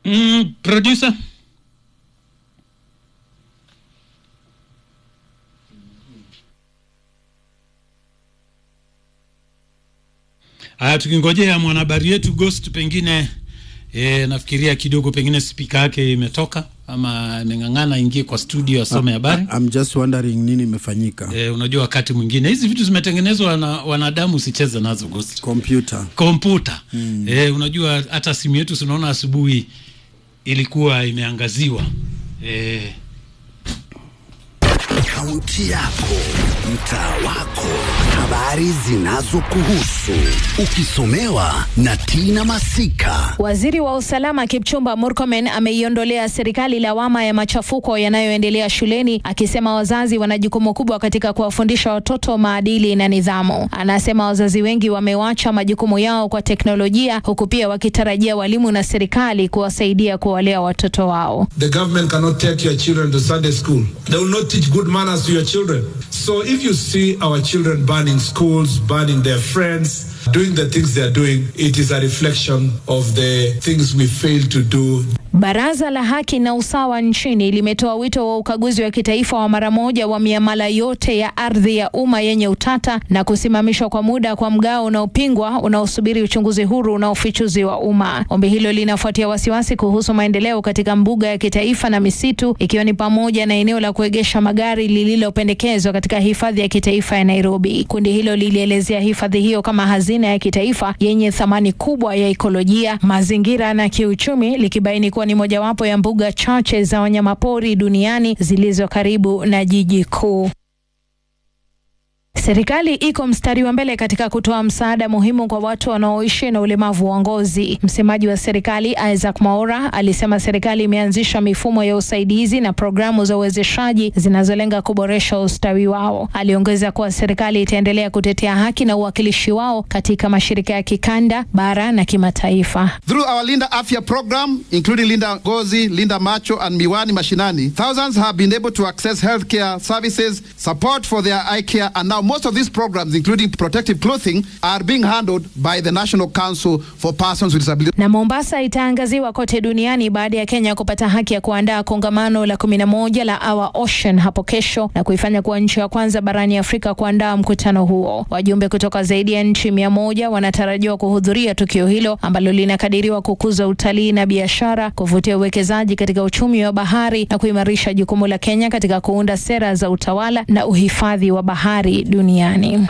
Mm, producer. Haya, tukingojea mwanahabari yetu Ghost, pengine e, nafikiria kidogo pengine spika yake imetoka ama ameng'ang'ana ingie kwa studio asome habari. I'm just wondering nini imefanyika. E, unajua wakati mwingine hizi vitu zimetengenezwa na wanadamu, usicheze nazo Ghost. Kompyuta. Kompyuta mm. E, unajua hata simu yetu tunaona asubuhi ilikuwa imeangaziwa e, Kaunti yako, mtaa wako, habari zinazokuhusu, ukisomewa na Tina Masika. Waziri wa usalama Kipchumba Murkomen ameiondolea serikali lawama ya machafuko yanayoendelea shuleni, akisema wazazi wana jukumu kubwa katika kuwafundisha watoto maadili na nidhamu. Anasema wazazi wengi wamewacha majukumu yao kwa teknolojia, huku pia wakitarajia walimu na serikali kuwasaidia kuwalea watoto wao. The government cannot take your children to Sunday school. They will not teach good manners to your children. So if you see our children burning schools, burning their friends, doing the things they are doing, it is a reflection of the things we fail to do Baraza la Haki na Usawa nchini limetoa wito wa ukaguzi wa kitaifa wa mara moja wa miamala yote ya ardhi ya umma yenye utata na kusimamishwa kwa muda kwa mgao unaopingwa unaosubiri uchunguzi huru na ufichuzi wa umma. Ombi hilo linafuatia wasiwasi kuhusu maendeleo katika mbuga ya kitaifa na misitu, ikiwa ni pamoja na eneo la kuegesha magari lililopendekezwa katika hifadhi ya kitaifa ya Nairobi. Kundi hilo lilielezea hifadhi hiyo kama hazina ya kitaifa yenye thamani kubwa ya ekolojia, mazingira na kiuchumi, likibaini kuwa ni mojawapo ya mbuga chache za wanyamapori duniani zilizo karibu na jiji kuu. Serikali iko mstari wa mbele katika kutoa msaada muhimu kwa watu wanaoishi na ulemavu wa ngozi. Msemaji wa serikali Isaac Maora alisema serikali imeanzisha mifumo ya usaidizi na programu za uwezeshaji zinazolenga kuboresha ustawi wao. Aliongeza kuwa serikali itaendelea kutetea haki na uwakilishi wao katika mashirika ya kikanda, bara na kimataifa. Through our Linda Afya program, including Linda Ngozi, Linda Macho, and Miwani Mashinani, thousands have been able to access healthcare services, support for their eye care, and now most of these programs, including protective clothing, are being handled by the National Council for Persons with Disabilities. Na Mombasa itaangaziwa kote duniani baada ya Kenya kupata haki ya kuandaa kongamano la kumi na moja la Our Ocean hapo kesho na kuifanya kuwa nchi ya kwanza barani Afrika kuandaa mkutano huo. Wajumbe kutoka zaidi ya nchi mia moja wanatarajiwa kuhudhuria tukio hilo ambalo linakadiriwa kukuza utalii na biashara, kuvutia uwekezaji katika uchumi wa bahari na kuimarisha jukumu la Kenya katika kuunda sera za utawala na uhifadhi wa bahari duniani.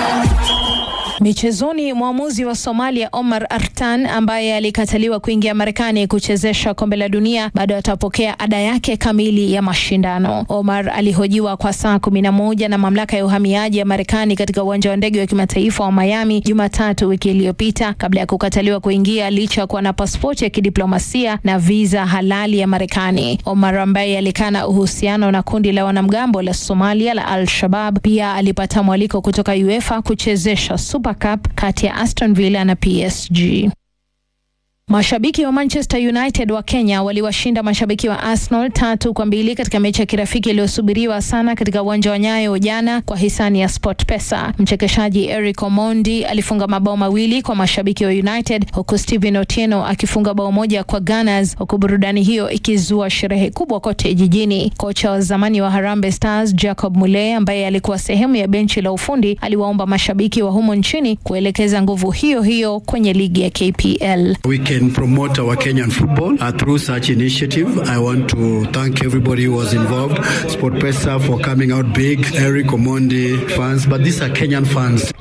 Michezoni, mwamuzi wa Somalia Omar Artan ambaye alikataliwa kuingia Marekani kuchezesha kombe la dunia bado atapokea ada yake kamili ya mashindano. Omar alihojiwa kwa saa kumi na moja na mamlaka ya uhamiaji ya Marekani katika uwanja wa ndege wa kimataifa wa Miami Jumatatu wiki iliyopita kabla ya kukataliwa kuingia licha ya kuwa na pasipoti ya kidiplomasia na viza halali ya Marekani. Omar ambaye alikana uhusiano na kundi la wanamgambo la Somalia la Al-Shabab pia alipata mwaliko kutoka UEFA kuchezesha Super Cup kati ya Aston Villa na PSG. Mashabiki wa Manchester United wa Kenya waliwashinda mashabiki wa Arsenal tatu kwa mbili katika mechi ya kirafiki iliyosubiriwa sana katika uwanja wa Nyayo jana kwa hisani ya SportPesa. Mchekeshaji Eric Omondi alifunga mabao mawili kwa mashabiki wa United huku Steven Otieno akifunga bao moja kwa Gunners, huku burudani hiyo ikizua sherehe kubwa kote jijini. Kocha wa zamani wa Harambee Stars Jacob Mule ambaye alikuwa sehemu ya benchi la ufundi aliwaomba mashabiki wa humo nchini kuelekeza nguvu hiyo hiyo kwenye ligi ya KPL. We can promote our Kenyan football uh, through such initiative. I want to thank everybody who was involved, SportPesa for coming out big, Eric Omondi fans, but these are Kenyan fans.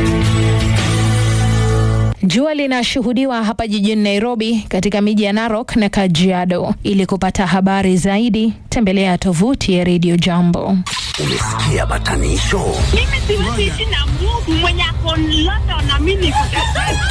Jua linashuhudiwa hapa jijini Nairobi, katika miji ya Narok na Kajiado. Ili kupata habari zaidi, tembelea tovuti ya Radio Jambo. Umesikia batanisho? Mimi siwezi ishi na Mungu mwenye ako London na mimi niko